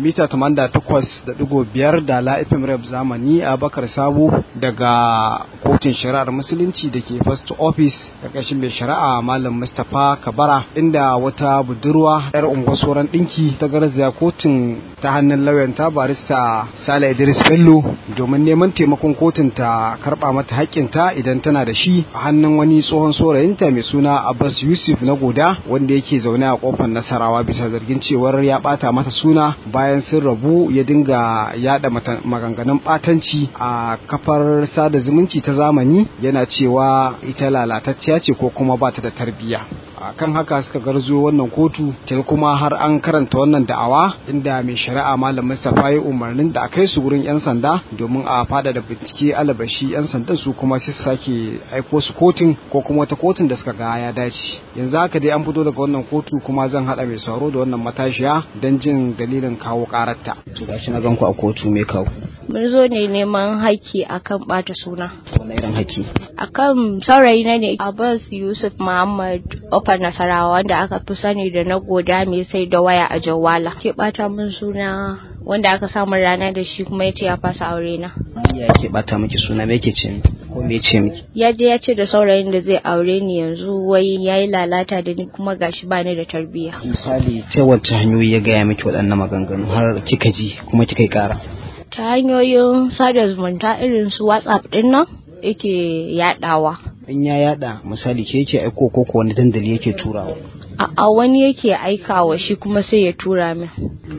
mita 88.5 da la'ifin rep zamani a bakar sabo daga kotun shari'ar musulunci da ke first office ƙarƙashin mai shari'a malam mustapha kabara inda wata budurwa yar unguwar ɗinki ta garzaya kotun ta hannun lauyanta barista sale idris bello domin neman taimakon kotun ta karɓa mata haƙƙinta idan tana da shi a hannun wani tsohon saurayinta mai suna abbas yusuf na goda wanda yake zaune a kofar nasarawa bisa zargin cewar ya ɓata mata suna bayan sun rabu ya dinga yada maganganun ɓatanci a kafar sada zumunci ta zamani yana cewa ita lalatacciya ce ko kuma ba ta da tarbiyya kan haka suka garzo wannan kotu ta kuma har an karanta wannan da'awa inda mai shari'a malam Mustapha ya umarnin da a kai su wurin yan sanda domin a fada da bincike alabashi yan sandan su kuma sai sake aiko su kotun ko kuma wata kotun da suka ga ya dace yanzu haka dai an fito daga wannan kotu kuma zan hada mai sauro da wannan matashiya don jin dalilin kawo karatta to gashi na ganku a kotu me kawo mun zo ne neman haƙƙi akan bata suna wani irin haƙƙi akan saurayi na ne Abbas Yusuf Muhammad Ofar Nasarawa wanda aka fi sani da na goda mai sai da waya a Jawala ke bata min suna wanda aka samu rana da shi kuma ya ce ya fasa aure na ya ke bata miki suna me yake ce miki ko me ce miki ya je ya ce da saurayin da zai aure ni yanzu wai yayi lalata da ni kuma gashi ba ni da tarbiyya misali ta wacce hanyoyi ya gaya miki waɗannan maganganu har kika ji kuma kika yi ƙara ta hanyoyin sada zumunta irin su whatsapp din nan yake yadawa in ya yada misali ke yake aiko ko ko wani dandali yake turawa a wani yake aikawa shi kuma sai ya tura min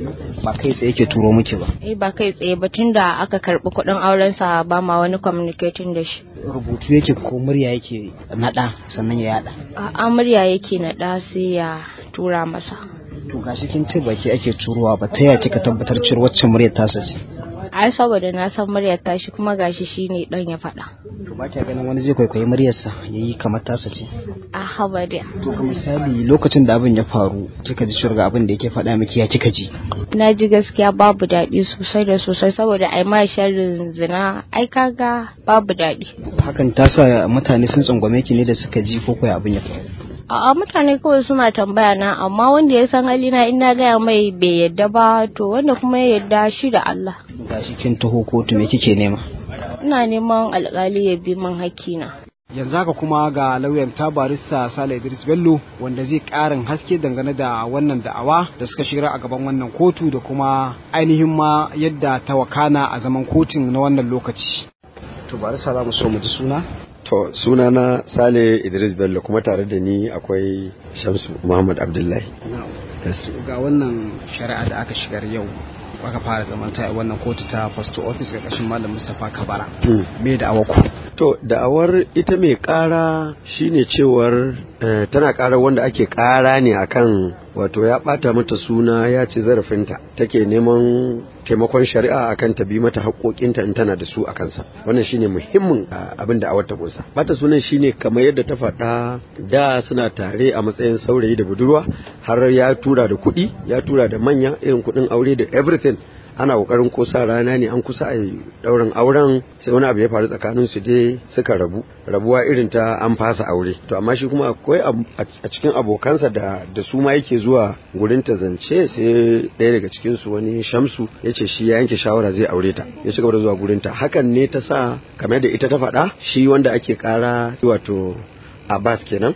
ba kai tsaye yake turo miki ba eh ba kai tsaye ba tunda aka karbi kuɗin auren sa ba ma wani communicating da shi rubutu yake ko murya yake nada sannan ya yada a murya yake nada sai ya tura masa to gashi kin ce baki ake turowa ba ta yaya kika tabbatar cewa wacce muryar tasa ce ai saboda na san muryar tashi kuma gashi shine dan ya faɗa to ba kya ganin wani zai kwaikwayi muryarsa yayi kamar tasa ce a haba da to ga misali lokacin da abin ya faru kika ji shirga abin da yake faɗa miki ya kika ji na ji gaskiya babu daɗi sosai da sosai saboda ai ma sharrin zina ai kaga babu daɗi hakan ta sa mutane sun tsangwame ki ne da suka ji ko koya abin ya faru A'a mutane kawai suna tambaya na amma wanda ya san halina in na gaya mai bai yadda ba to wanda kuma ya yadda shi da Allah. Gashi kin taho kotu me kike nema? Ina neman alkali ya bi min hakkina. yanzu haka kuma ga lauyan tabarissa Sale Idris Bello wanda zai karin haske dangane da wannan da'awa da suka shiga a gaban wannan kotu da kuma ainihin ma yadda ta wakana a zaman kotun na wannan lokaci. To barissa za mu so mu ji suna? To sunana Sale Idris Bello kuma tare da ni akwai Shamsu Muhammad Abdullahi. Ga wannan shari'a da aka shigar yau aka fara zaman ta wannan kotu ta post office ƙarƙashin Malam Mustapha Kabara. Me da awako? To da'awar ita mai ƙara shine cewar tana ƙara wanda ake ƙara ne akan wato ya ɓata mata suna ya ci zarafinta take neman taimakon shari'a akan ta bi mata haƙoƙinta in tana da su a kansa wannan shine muhimmin abin da awar ta kunsa bata sunan shine kamar yadda ta faɗa da suna tare a matsayin saurayi da budurwa har ya tura da kuɗi ya tura da manya irin kuɗin aure da everything ana kokarin ko sa rana ne an kusa a daurin auren sai wani abu ya faru tsakanin su dai suka rabu rabuwa irin ta an fasa aure to amma shi kuma akwai a cikin abokansa da da su ma yake zuwa gurin ta zance sai ɗaya daga cikin su wani shamsu ya ce shi ya yanke shawara zai aure ta ya ci gaba da zuwa gurin ta hakan ne ta sa kamar da ita ta faɗa shi wanda ake kara wato Abbas kenan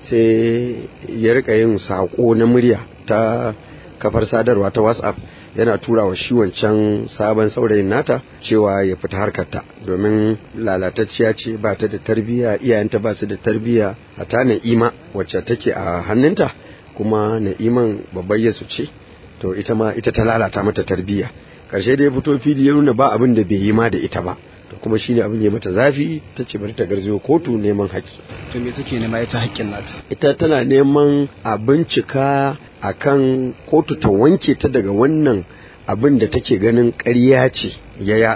sai ya rika yin sako na murya ta kafar sadarwa ta WhatsApp yana tura wa shi wancan sabon saurayin nata cewa ya fita harkarta domin lalatacciya ce ba ta da tarbiyya iyayenta ba su da tarbiyya a ta na'ima wacce take a hannunta kuma na'iman babbar yasu ce to ita ma ita ta lalata mata tarbiyya karshe da ya fito fili ya nuna ba abin da bai yi ma da ita ba to kuma shine abin ya mata zafi ta ce bari ta garzayo kotu neman haƙƙi to me take nema ita haƙƙin nata ita tana neman a bincika akan kotu ta wanke ta daga wannan abin da take ganin ƙarya ce ya yada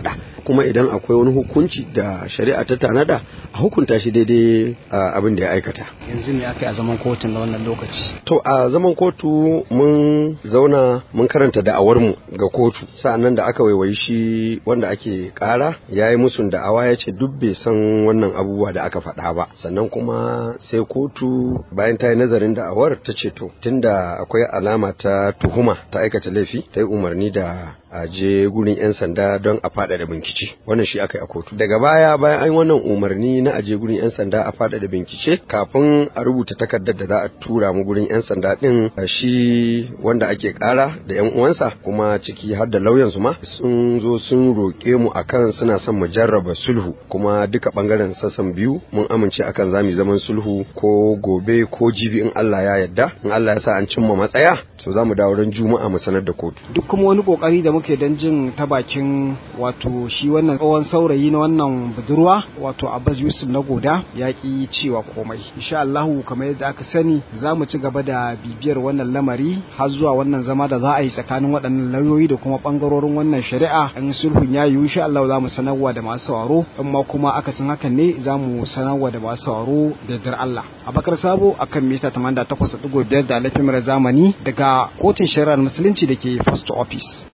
kuma idan akwai wani hukunci da shari'a ta tanada a hukunta shi daidai abin da ya aikata yanzu me aka yi a zaman kotun na wannan lokaci to a zaman kotu mun zauna mun karanta da'awarmu ga kotu sa'annan da aka waiwayi shi wanda ake kara ya yi musun da'awa ya ce duk bai san wannan abubuwa da aka faɗa ba sannan kuma sai kotu bayan ta yi nazarin da'awar ta ce to tunda akwai alama ta tuhuma ta aikata laifi ta yi umarni da a je gurin 'yan sanda don a faɗaɗa bincike wannan shi aka yi a kotu daga baya bayan an wannan umarni na aje gurin 'yan sanda a faɗaɗa bincike kafin a rubuta takardar da za a tura mu gurin 'yan sanda ɗin shi wanda ake ƙara da 'yan uwansa kuma ciki har da lauyansu ma sun zo sun roƙe mu akan suna son mu jarraba sulhu kuma duka ɓangaren sassan biyu mun amince akan za mu zaman sulhu ko gobe ko jibi in Allah ya yarda in Allah ya sa an cimma matsaya to za mu dawo ran juma'a mu sanar da kotu duk kuma wani kokari da muke dan jin ta bakin wato shi wannan tsohon saurayi na wannan budurwa wato Abbas Yusuf na goda ya ki cewa komai insha Allah kamar yadda aka sani za mu ci gaba da bibiyar wannan lamari har zuwa wannan zama da za a yi tsakanin waɗannan lauyoyi da kuma bangarorin wannan shari'a in sulhun ya yiwu insha Allah za mu sanarwa da masu sauraro in ma kuma akasin hakan ne za mu sanarwa da masu sauraro da dar Allah Abakar Sabo akan mita 88.5 da alafin zamani daga kotun shari'ar musulunci da ke first office